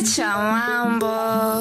Acha mambo.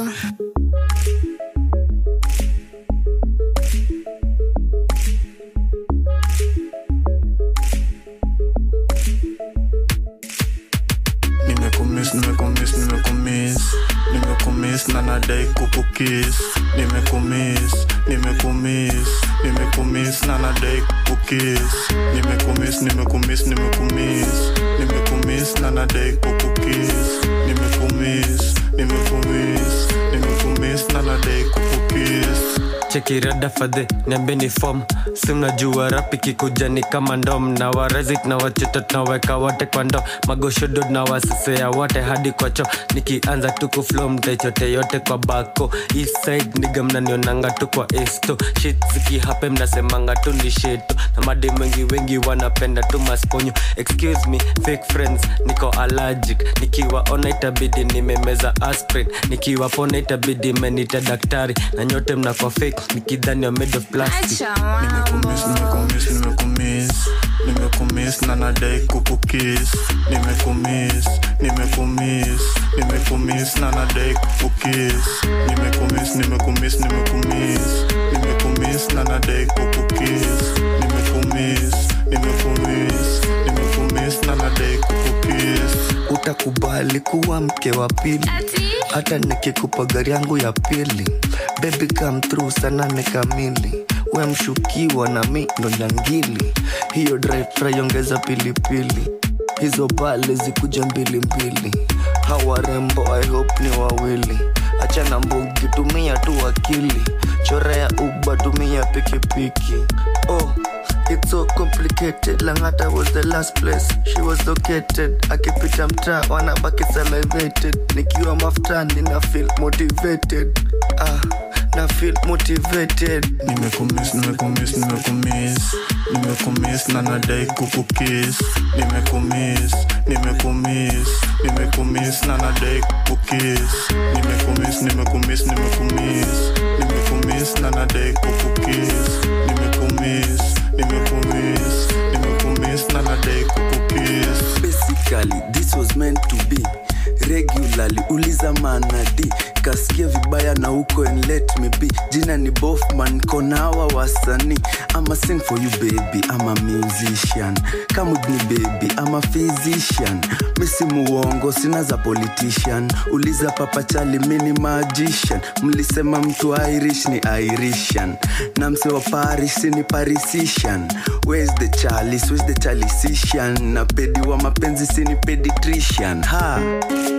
nimekumiss nimekumiss nimekumiss nimekumiss na nadai kukukis nimekumiss nimekumiss nimekumiss na nadai kukukis nimekumiss nimekumiss nimekumiss nimekumiss na nadai kukukis nimekumiss nimekumiss nimekumiss na nadai kukukis chekirada fadhe niambeni fom si mnajua rapi kikuja ni kama ndom na warazit na wachito tunaweka wote kwa ndo magoshodo na wasesea wote hadi kwa cho nikianza tu kuflo mtaichote yote kwa bako eastside niga mnanionanga tu kwa esto shit zikihape mnasemanga tu ni sheto na madi wengi wengi wanapenda tu masponyo excuse me fake friends niko allergic nikiwaona itabidi nimemeza aspirin nikiwapona itabidi menita daktari na nyote mnakwa fake nikidhani wa made of plastic Acha mambo. nimekumiss nimekumiss nimekumiss nimekumiss na nadai kukukis nimekumiss nimekumiss nimekumiss na nadai kukukis nimekumiss nimekumiss nimekumiss nimekumiss na nadai kukukis nimekumiss nimekumiss nimekumiss na nadai kukukis utakubali kuwa mke wa pili Ati? hata nikikupa gari yangu ya pili baby come through sana ni kamili we mshukiwa na mi ndo nyangili hiyo dry fry ongeza pilipili hizo bale zikuja mbili mbili hawa rembo i hope ni wawili achana mbugi tumia tu akili chora ya uba tumia pikipiki oh It's so complicated Langata was the last place she was located akipita mtaa wanabaki salivated nikiwa maftani na feel motivated ah, na feel motivated nimekumiss nimekumiss nimekumiss nimekumiss na nadai kukukis nimekumiss nimekumiss nimekumiss na nadai kukukis nimekumiss nimekumiss nimekumiss nimekumiss na nadai kukukis nimekumiss nimekumiss nimekumiss na nadai kukukis basically this was meant to be regularly uliza manadi kasikia vibaya na uko and let me be jina ni bofman konawa wasani ama sing for you baby ama musician kamud ni baby ama physician misi muongo sina za politician uliza papa chali mini magician mlisema mtu irish ni irishan na mse wa paris ni parisician where's the chalis where's the chalisician na pedi wa mapenzi sini peditrician ha